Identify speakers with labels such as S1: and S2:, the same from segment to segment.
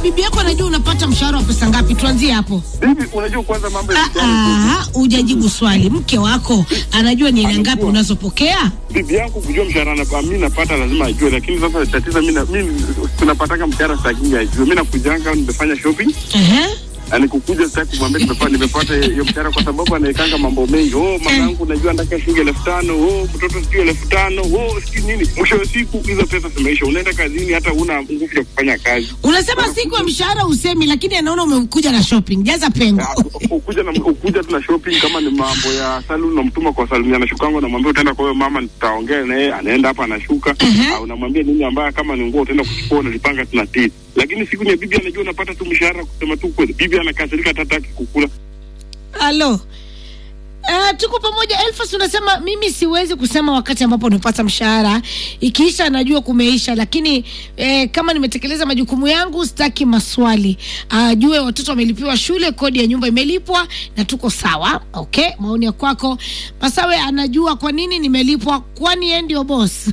S1: bibi yako anajua unapata mshahara wa pesa ngapi? Tuanzie hapo.
S2: Bibi, unajua kwanza mambo ya
S1: Ah,
S2: mtihani.
S1: ah, hujajibu swali. Mke wako anajua ni aina ngapi unazopokea?
S2: Bibi yangu kujua mshahara na mimi napata lazima ajue, lakini sasa tatizo mimi na- mimi tunapataka mshahara sitaki ajue. Mimi nakujanga nimefanya shopping
S1: Ehe.
S2: na nikukuja sitaki kumwambia nimepata nimepata hiyo mshahara kwa sababu anaikanga mambo mengi. Oh, mama yangu unajua nataka shilingi elfu tano. Oh, mtoto sijui elfu tano. Oh, sijui nini. Mwisho wa siku hizo pesa zimeisha. Unaenda kazini hata una nguvu ya kufanya kazi.
S1: Unasema siku ya mshahara usemi, lakini anaona umekuja na shopping. Jaza pengo.
S2: Ah, ukuja na ukuja tu na shopping kama ni mambo ya saluni namtuma kwa saluni anashukanga namwambia utaenda kwa huyo mama nitaongea na yeye anaenda hapa anashuka
S1: Mhm.
S2: au unamwambia nini ambaye kama ni nguo utaenda kuchukua unalipanga tuna titi lakini siku ya bibi anajua unapata tu mshahara kusema tu kweli bibi anakasirika hata hataki kukula
S1: Halo. Uh, tuko pamoja Elfas, unasema mimi siwezi kusema wakati ambapo nimepata mshahara, ikiisha najua kumeisha, lakini eh, kama nimetekeleza majukumu yangu sitaki maswali. Ajue watoto wamelipiwa shule, kodi ya nyumba imelipwa na tuko sawa. Okay, maoni ya kwako. Masawe anajua kwa nini nimelipwa, kwani yeye ndio boss.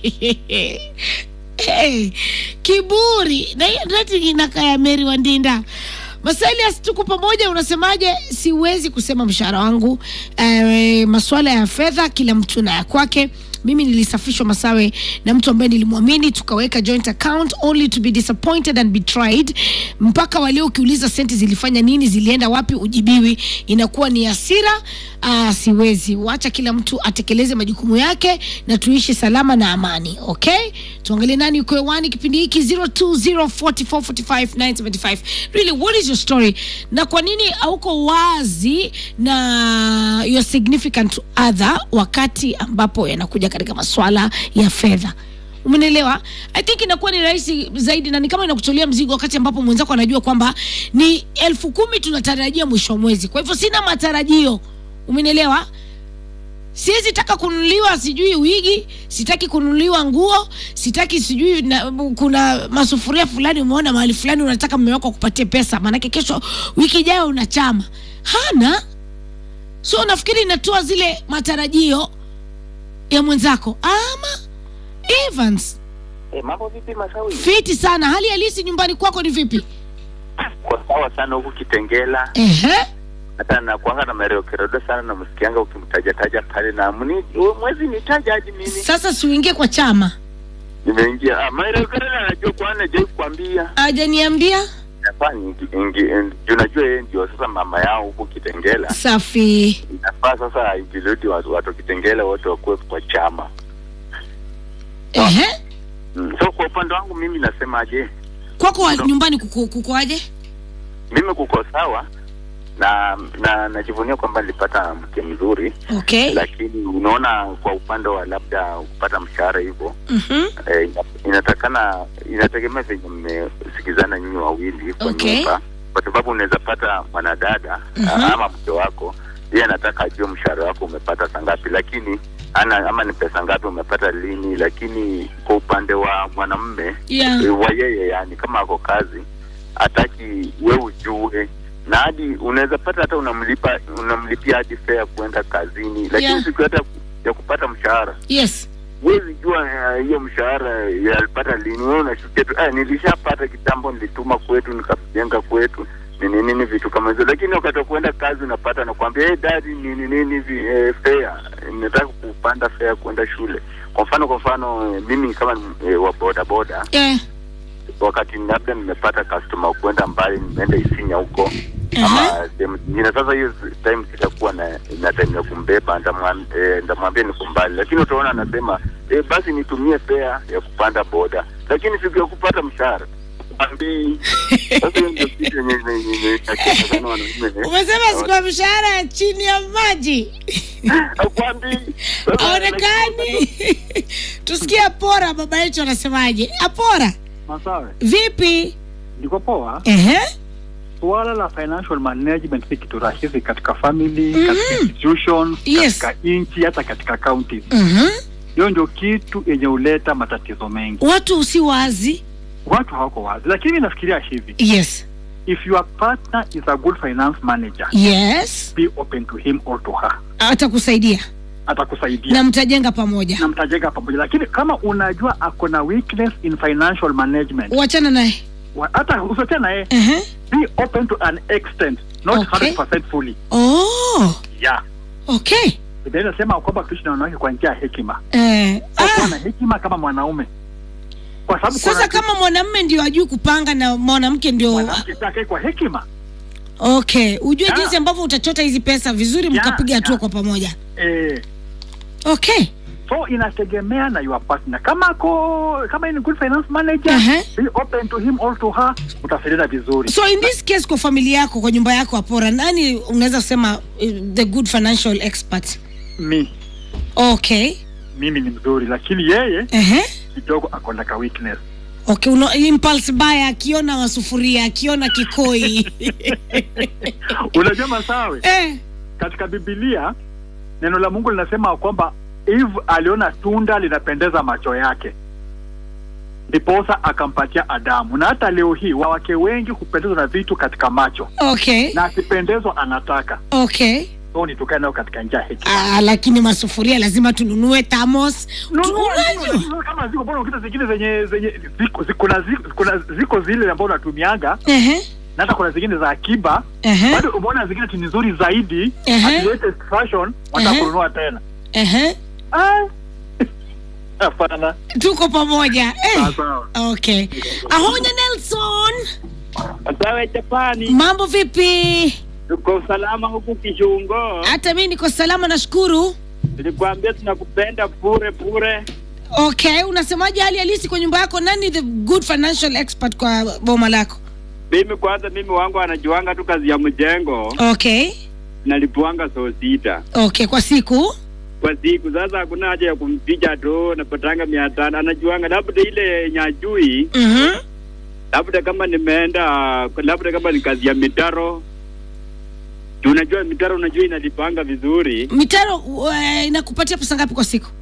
S1: hey, kiburi na hiyo ndio inakaa ya Mary Wandinda. Masalias, tuko pamoja. Unasemaje? Siwezi kusema mshahara wangu. E, masuala ya fedha, kila mtu na ya kwake. Mimi nilisafishwa Masawe na mtu ambaye nilimwamini, tukaweka joint account only to be disappointed and betrayed. Mpaka walio ukiuliza senti zilifanya nini, zilienda wapi, ujibiwi, inakuwa ni hasira. Ah, siwezi wacha kila mtu atekeleze majukumu yake na tuishi salama na amani. Okay, tuangalie nani yuko hewani kipindi hiki 0204445975 really what is your story na kwa nini hauko wazi na your significant other wakati ambapo yanakuja katika maswala ya fedha umenielewa i think inakuwa ni rahisi zaidi na ni kama inakutolea mzigo wakati ambapo mwenzako anajua kwamba ni elfu kumi tunatarajia mwisho wa mwezi kwa hivyo sina matarajio umenielewa siwezi taka kununuliwa sijui wigi sitaki kununuliwa nguo sitaki sijui na, kuna masufuria fulani umeona mahali fulani unataka mume wako akupatie pesa maanake kesho wiki ijayo una chama hana so nafikiri inatoa zile matarajio ya mwenzako ama Evans
S3: Eh, mambo vipi Masawi?
S1: fiti sana hali halisi nyumbani kwako ni vipi
S3: Kwa sawa sana huku Kitengela,
S1: Ehe.
S3: hata nakuanga na mareo kirodo sana, namsikianga ukimtajataja pale na mni u- mwezi nitaja hadi mimi
S1: sasa siuingie kwa chama
S3: nimeingia. Ah, mareo kirodo anajua kwana jai kuambia
S1: ajaniambia
S3: nafaa ingi, ingi, in- juu najua yeye ndio sasa mama yao huku Kitengela.
S1: safi
S3: Inafaa sasa ingiludi watu, watu Kitengela wote wakuwe kwa chama
S1: Ehe.
S3: mm. So kwa upande wangu mimi nasemaje,
S1: kwako wa- nyumbani kuko- kukoaje
S3: mimi kuko sawa na na najivunia kwamba nilipata mke mzuri
S1: okay
S3: lakini unaona kwa upande wa labda kupata mshahara hivyo
S1: Mhm.
S3: eh, ina- inatakana inategemea venye mmesikizana nyinyi wawili kwa
S1: Okay.
S3: nyumba kwa sababu unaweza pata mwanadada
S1: Mhm.
S3: ah, ama mke wako yeye anataka ajue mshahara wako umepata saa ngapi lakini ana ama ni pesa ngapi umepata lini lakini kwa upande wa mwanamume
S1: yeah.
S3: eh, wa yeye yani kama ako kazi hataki we ujue na hadi unaweza pata hata unamlipa unamlipia hadi fare ya kuenda kazini lakini
S1: Yeah.
S3: siku hata ya kupata mshahara
S1: yes
S3: huwezi jua eh, hiyo mshahara yalipata lini wewe unashukia tu eh, nilishapata kitambo nilituma kwetu nikajenga kwetu nini nini vitu kama hizo lakini wakati wa kuenda kazi unapata nakwambia hey, dadi nini nini hivi eh, fare nataka kupanda fare kuenda shule kwa mfano kwa mfano eh, mimi kama eh, wa boda boda
S1: yeah.
S3: wakati labda nimepata customer kwenda mbali nimeenda isinya huko
S1: Aha.
S3: ama sehemu zingine sasa hiyo time sitakuwa na, na time ya kumbeba ndamwam- eh, ndamwambia niko mbali lakini utaona anasema eh, basi nitumie fare ya kupanda boda lakini siku ya kupata mshahara kwambii sasa hiyo ndio kitu yenye yenye- yenye inachekesha sana wanaume eh.
S1: umesema siku ya mshahara ya chini ya maji
S3: Hakwambii. Sasa,
S1: aonekani tusikie apora baba yetu anasemaje apora
S4: Masawe,
S1: vipi
S4: ndiko poa.
S1: Ehe.
S4: Suala la financial management si kitu rahisi katika family,
S1: Mhm.
S4: katika institutions,
S1: Yes.
S4: katika nchi, hata katika counties.
S1: Mhm.
S4: Hiyo ndio kitu yenye huleta matatizo mengi.
S1: watu si wazi
S4: Watu hawako wazi, lakini mimi nafikiria hivi,
S1: yes
S4: if your partner is a good finance manager,
S1: yes
S4: be open to him or to her,
S1: atakusaidia
S4: atakusaidia
S1: na mtajenga pamoja
S4: na mtajenga pamoja. Lakini kama unajua ako na weakness in financial management,
S1: wachana naye
S4: wa- hata usote naye
S1: Ehe.
S4: be open to an extent not
S1: Okay.
S4: 100% fully
S1: Oh,
S4: yeah
S1: okay.
S4: Biblia inasema kwamba tuishi na wanawake kwa njia ya hekima
S1: Eh,
S4: Kwa kuwa
S1: ah,
S4: na hekima kama mwanaume kwa sababu
S1: sasa
S4: kuna-
S1: kama mwanamme ndio ajui kupanga na mwanamke ndio
S4: mwanamke take kwa hekima
S1: okay ujue
S4: Yeah.
S1: jinsi ambavyo utachota hizi pesa vizuri
S4: Yeah,
S1: mkapiga hatua
S4: yeah.
S1: kwa pamoja
S4: eh,
S1: okay
S4: so inategemea na your partner kama ako kama ni good finance manager
S1: Ehe.
S4: be open to him or to her utasaidiana vizuri
S1: so in this case kwa familia yako kwa nyumba yako apora nani unaweza kusema eh, the good financial expert
S4: mi
S1: okay
S4: mimi ni mzuri lakini yeye
S1: Ehe.
S4: kidogo ako na ka weakness
S1: okay uno, impulse buy akiona masufuria akiona kikoi
S4: unajua masawe
S1: eh.
S4: katika bibilia neno la mungu linasema kwamba eve aliona tunda linapendeza macho yake ndiposa akampatia adamu na hata leo hii wawake wengi hupendezwa na vitu katika macho
S1: okay
S4: na akipendezwa anataka
S1: okay
S4: so ni tukae nayo katika njia ya hekima
S1: ah, lakini masufuria lazima tununue tamos
S4: No, no,
S1: tununue
S4: no, no, kama ziko mbona ukita zingine zenye zenye ziko ziko na ziko, kuna, ziko zile ambao unatumianga
S1: Ehe.
S4: na hata kuna zingine za akiba
S1: Ehe.
S4: bado umeona zingine ti ni nzuri zaidi
S1: Ehe.
S4: at latest fashion
S1: Ehe.
S4: watakununua tena
S1: Ehe.
S4: Ah. hapana
S1: tuko pamoja eh.
S4: Ah, sawa
S1: okay ahonya nelson
S5: Sawa Japani,
S1: mambo vipi
S5: tuko usalama huku Kishungo.
S1: hata mi niko salama nashukuru
S5: Nilikwambia tunakupenda bure bure.
S1: okay unasemaje hali halisi kwa nyumba yako nani the good financial expert kwa boma lako
S5: Mimi kwanza, mimi wangu anajuanga tu kazi ya mjengo,
S1: okay
S5: nalipuanga so sita
S1: okay kwa siku
S5: kwa siku. Sasa hakuna haja ya kumpiga tu, napatanga mia tano. Anajuanga labda ile nyajui,
S1: mm-hmm.
S5: labda kama nimeenda, labda kama ni kazi ya mitaro Juu unajua mitaro, unajua inalipanga vizuri
S1: mitaro uh, inakupatia pesa ngapi kwa siku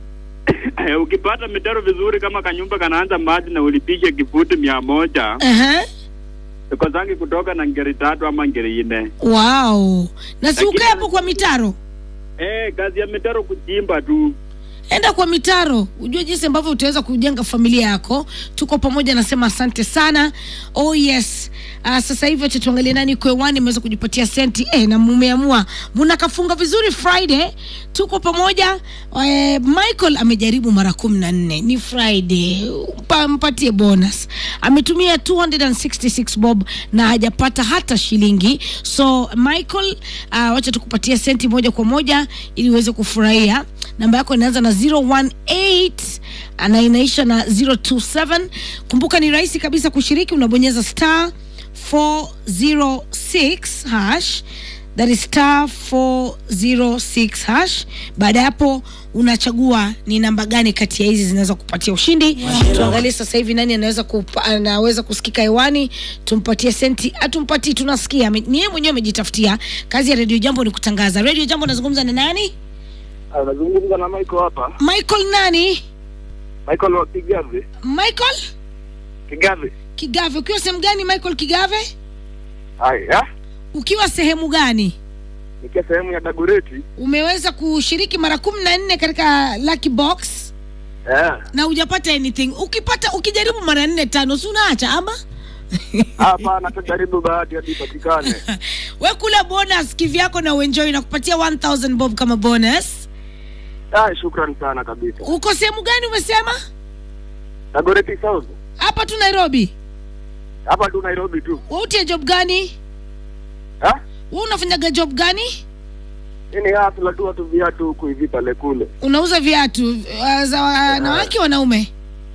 S5: ukipata mitaro vizuri, kama kanyumba kanaanza maji na ulipishe kifuti mia moja
S1: uh-huh.
S5: kozangi kutoka na ngeri tatu ama ngeri nne.
S1: wow na si
S5: Lakini-
S1: ukae hapo kwa mitaro
S5: Eh, kazi ya mitaro kuchimba tu.
S1: enda kwa mitaro ujue jinsi ambavyo utaweza kujenga familia yako tuko pamoja nasema asante sana oh yes uh, sasa hivi acha tuangalie nani kwewani imeweza kujipatia senti eh, na mumeamua mnakafunga vizuri friday tuko pamoja eh, michael amejaribu mara kumi na nne ni friday Mpa, mpatie bonus ametumia 266 bob na hajapata hata shilingi so michael uh, wacha tukupatia senti moja kwa moja ili uweze kufurahia namba yako inaanza na 018 na inaisha na 027 kumbuka ni rahisi kabisa kushiriki unabonyeza star 406 hash that is star 406 hash baada ya hapo unachagua ni namba gani kati ya hizi zinaweza kupatia ushindi tuangalie sasa hivi nani anaweza kupa, anaweza kusikika hewani tumpatie senti atumpatii tunasikia Ame- ni yeye mwenyewe amejitafutia kazi ya redio jambo ni kutangaza redio jambo nazungumza na nani
S2: Anazungumza na Michael hapa.
S1: michael nani
S2: Michael wa Kigave.
S1: michael
S2: Kigave.
S1: kigave ukiwa sehemu gani michael kigave
S2: Haya.
S1: ukiwa sehemu gani
S2: Nikia sehemu ya Dagoreti.
S1: umeweza kushiriki mara kumi na nne katika lucky box
S2: Eh.
S1: na hujapata anything ukipata ukijaribu mara nne tano si unaacha ama
S2: Hapa natajaribu bahati hadi ipatikane.
S1: we kula bonus kivyako na uenjoy na kupatia 1000 bob kama bonus
S2: Ah, shukrani sana kabisa.
S1: uko sehemu gani umesema
S2: Dagoreti South.
S1: hapa tu nairobi
S2: Hapa tu Nairobi tu.
S1: wautie job gani
S2: Ha?
S1: we unafanyaga job gani
S2: Hii ni hafla tu watu viatu huku hivi pale kule.
S1: unauza viatu uh, za wanawake wanaume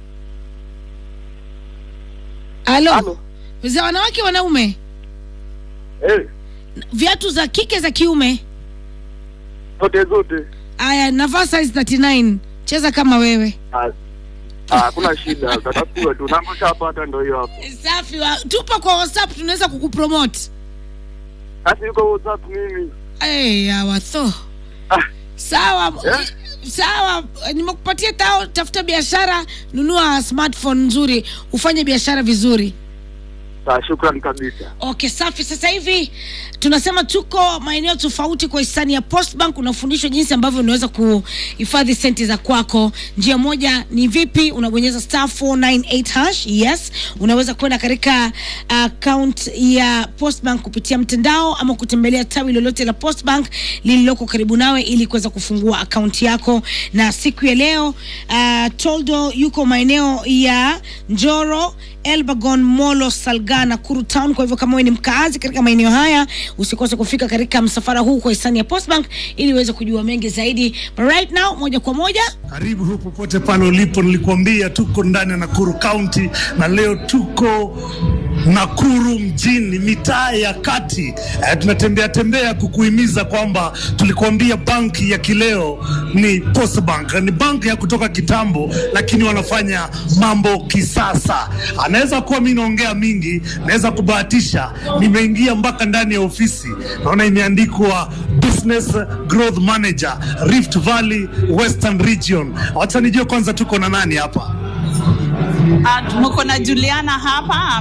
S1: halo
S2: Halo.
S1: za wanawake wanaume
S2: Eh,
S1: viatu za kike za kiume
S2: zote zote.
S1: aya navaa size 39 cheza kama wewe
S2: Ah, ah, hakuna shida. Tatafuta tu. Namba ushapata ndio hiyo hapo.
S1: safi wa, tupa kwa whatsapp tunaweza kukupromote
S2: Basi yuko WhatsApp mimi.
S1: hey, awatho
S2: Ah.
S1: sawa
S2: Yeah.
S1: sawa nimekupatia tao tafuta biashara nunua smartphone nzuri ufanye biashara vizuri
S3: Sawa, shukrani kabisa.
S1: Okay, safi. Sasa hivi tunasema tuko maeneo tofauti kwa hisani ya Postbank. Unafundishwa jinsi ambavyo unaweza kuhifadhi senti za kwako. Njia moja ni vipi? Unabonyeza star 498 hash. Yes, unaweza kwenda katika account ya Postbank kupitia mtandao ama kutembelea tawi lolote la Postbank lililoko karibu nawe ili kuweza kufungua akaunti yako. Na siku ya leo uh, Toldo yuko maeneo ya Njoro Elbagon, Molo, Salga, Nakuru Town. Kwa hivyo kama wewe ni mkaazi katika maeneo haya, usikose kufika katika msafara huu kwa hisani ya Postbank ili uweze kujua mengi zaidi. But right now, moja kwa moja
S6: Karibu hu popote pale ulipo, nilikuambia tuko ndani ya Nakuru County na leo tuko Nakuru mjini, mitaa ya kati. Eh, tunatembea tembea kukuhimiza kwamba tulikuambia banki ya kileo ni Post Bank, ni banki ya kutoka kitambo, lakini wanafanya mambo kisasa. Anaweza kuwa mi naongea mingi, naweza kubahatisha, nimeingia mpaka ndani ya ofisi, naona imeandikwa Business Growth Manager Rift Valley Western Region. Wacha nijue kwanza tuko na nani hapa.
S7: Uh, tuko na Juliana hapa